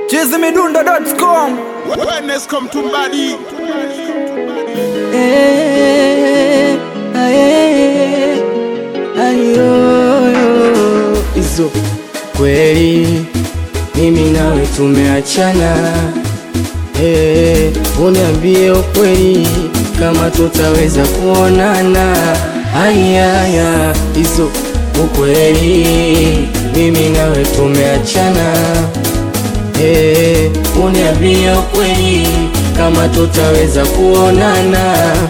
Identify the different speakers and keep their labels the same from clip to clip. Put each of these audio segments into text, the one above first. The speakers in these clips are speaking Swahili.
Speaker 1: chizimidundo.com
Speaker 2: Wellness come to body.
Speaker 3: Eh, aye, ayoyo. Izo kweli mimi nawe tumeachana, eh, uniambie ukweli kama tutaweza kuonana. Ayaya, izo ukweli mimi nawe tumeachana, eh, uniambie ukweli kama tutaweza kuonana.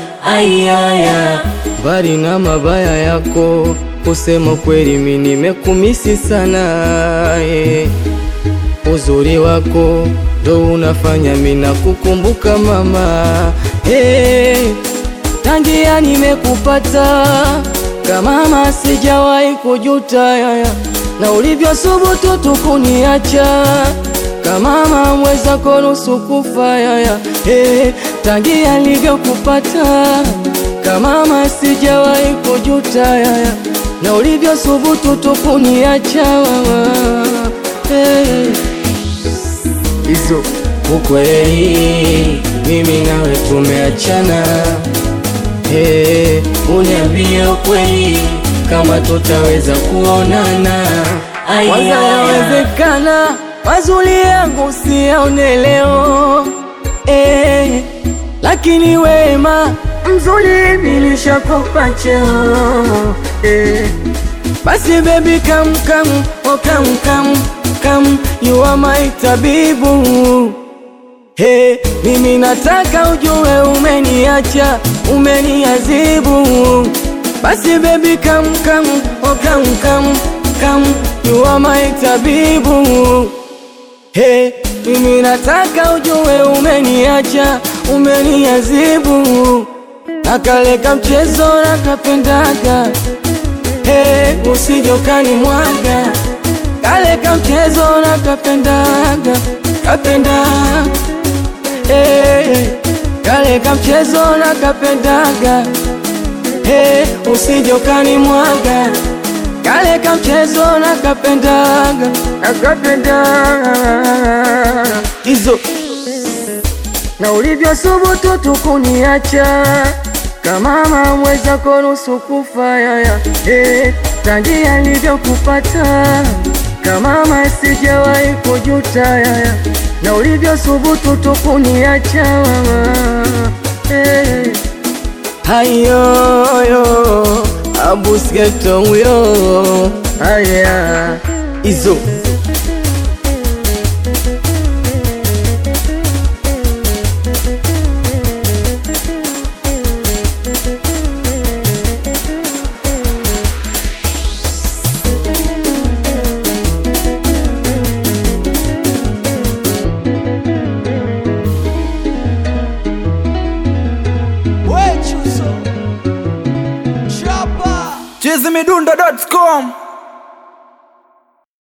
Speaker 3: Ayaya, mbali na mabaya yako, kusema kweli mi nimekumisi sana eh. Uzuri wako ndo unafanya mina kukumbuka mama hey, tangia nimekupata kama mama sijawahi kujuta yaya, na ulivyosubutu tukuniacha kama mama mwezako nusu kufa yaya hey, tangia nilivyokupata kama mama sijawahi kujuta yaya, na ulivyosubutu tukuniacha mama hey hizo ukweli, mimi nawe tumeachana. Hey, uniambie ukweli kama tutaweza kuonana. Kwanza yawezekana mazuri yangu siyaone leo hey, lakini wema mzuri nilishakupa cheo hey. Basi baby come come oh come come come you are my tabibu Hey, mimi nataka ujue umeniacha umeniazibu Basi baby come come oh come come come you are my tabibu Hey, mimi nataka ujue umeniacha umeniazibu Nakaleka mchezo nakapendaga Hey, usijokani mwaga kale ka mchezo na kapendaga kapenda hey, kale ka mchezo na kapendaga hey, usijokani mwaga kale ka mchezo na kapendaga kapendaga hizo na ulivyosubutu tukuniacha kama mama mwezako nusu kufa yaya hey, tangia alivyokupata kama mama sijawahi kujuta yaya, na ulivyosubutu tukuniacha mama hey. Hayoyo abusgeto huyo haya izo
Speaker 1: chizimidundo.com